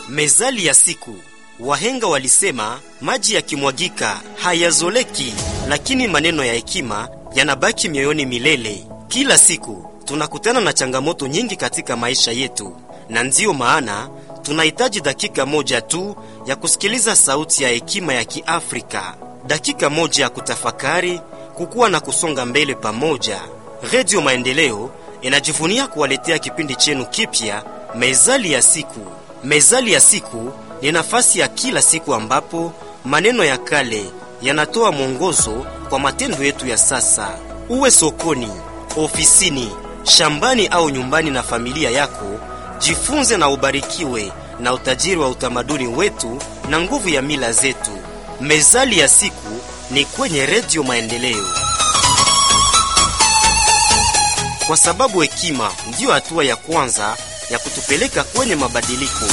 Mezali ya siku. Wahenga walisema maji yakimwagika hayazoleki, lakini maneno ya hekima yanabaki mioyoni milele. Kila siku tunakutana na changamoto nyingi katika maisha yetu, na ndiyo maana tunahitaji dakika moja tu ya kusikiliza sauti ya hekima ya Kiafrika, dakika moja ya kutafakari, kukua na kusonga mbele pamoja. Redio Maendeleo inajivunia kuwaletea kipindi chenu kipya, Mezali ya siku. Mezali ya siku ni nafasi ya kila siku ambapo maneno ya kale yanatoa mwongozo kwa matendo yetu ya sasa. Uwe sokoni, ofisini, shambani au nyumbani na familia yako, jifunze na ubarikiwe na utajiri wa utamaduni wetu na nguvu ya mila zetu. Mezali ya siku ni kwenye Redio Maendeleo, kwa sababu hekima ndiyo hatua ya kwanza ya kutupeleka kwenye mabadiliko.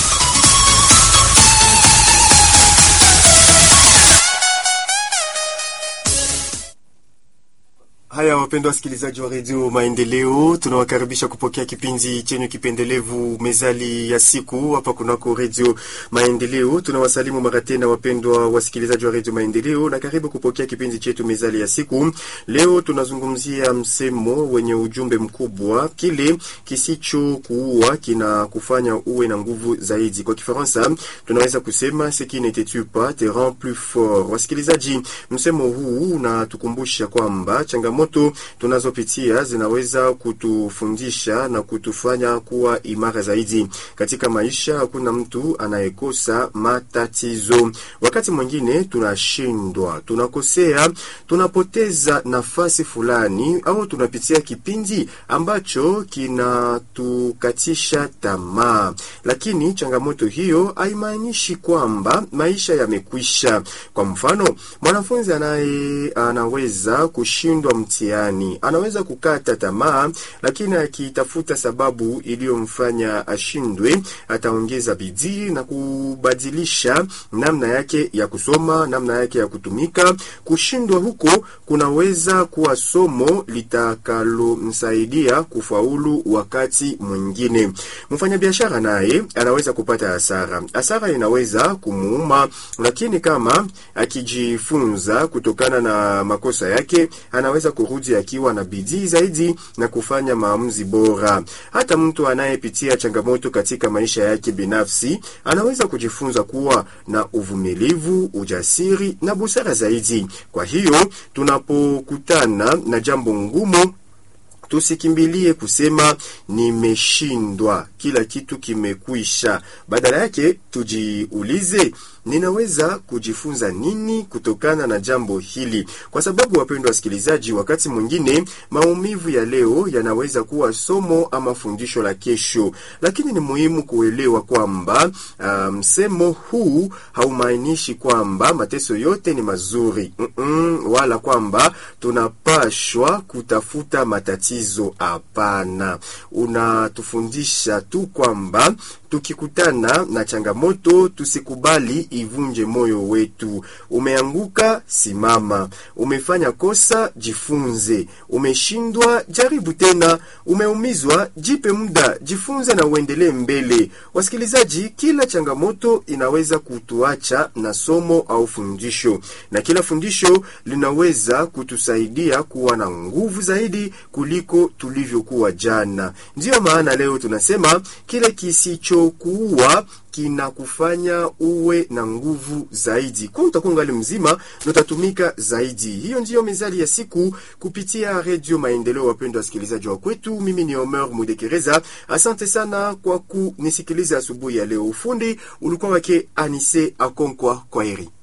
Haya, wapendwa wasikilizaji wa redio Maendeleo, tunawakaribisha kupokea kipindi chenye kipendelevu mezali ya siku hapa kunako redio Maendeleo. Tunawasalimu mara tena wapendwa wasikilizaji wa redio Maendeleo na karibu kupokea kipindi chetu mezali ya siku. Leo tunazungumzia msemo wenye ujumbe mkubwa, kile kisichokuua kina kufanya uwe na nguvu zaidi. Kwa Kifaransa tunaweza kusema ce qui ne te tue pas te rend plus fort. Wasikilizaji, msemo huu unatukumbusha kwamba changamoto moto tunazopitia zinaweza kutufundisha na kutufanya kuwa imara zaidi katika maisha. Hakuna mtu anayekosa matatizo. Wakati mwingine tunashindwa, tunakosea, tunapoteza nafasi fulani, au tunapitia kipindi ambacho kinatukatisha tamaa, lakini changamoto hiyo haimaanishi kwamba maisha yamekwisha. Kwa mfano, mwanafunzi anaye anaweza kushindwa mtihani anaweza kukata tamaa, lakini akitafuta sababu iliyomfanya ashindwe, ataongeza bidii na kubadilisha namna yake ya kusoma, namna yake ya kutumika. Kushindwa huko kunaweza kuwa somo litakalomsaidia kufaulu wakati mwingine. Mfanyabiashara naye anaweza kupata hasara. Hasara inaweza kumuuma, lakini kama akijifunza kutokana na makosa yake anaweza kurudi akiwa na bidii zaidi na kufanya maamuzi bora. Hata mtu anayepitia changamoto katika maisha yake binafsi anaweza kujifunza kuwa na uvumilivu, ujasiri na busara zaidi. Kwa hiyo tunapokutana na jambo ngumu tusikimbilie kusema nimeshindwa, kila kitu kimekwisha. Badala yake tujiulize, ninaweza kujifunza nini kutokana na jambo hili? Kwa sababu, wapendwa wasikilizaji, wakati mwingine maumivu ya leo yanaweza kuwa somo ama fundisho la kesho, lakini ni muhimu kuelewa kwamba msemo um, huu haumaanishi kwamba mateso yote ni mazuri mm -mm, wala kwamba tunapashwa kutafuta matatizo. Hapana, unatufundisha tu kwamba tukikutana na changamoto tusikubali ivunje moyo wetu. Umeanguka, simama. Umefanya kosa, jifunze. Umeshindwa, jaribu tena. Umeumizwa, jipe muda, jifunze na uendelee mbele. Wasikilizaji, kila changamoto inaweza kutuacha na somo au fundisho, na kila fundisho linaweza kutusaidia kuwa na nguvu zaidi kuliko tulivyokuwa jana. Ndiyo maana leo tunasema kile kisicho kuua kinakufanya uwe na nguvu zaidi, kwa utakuwa ngali mzima na utatumika zaidi. Hiyo ndiyo mezali ya siku kupitia Redio Maendeleo. Wapendwa wasikilizaji wa kwetu, mimi ni Omer Mudekereza. Asante sana kwa kunisikiliza asubuhi ya leo. Ufundi ulikuwa wake Anise Akonkwa. Kwa heri.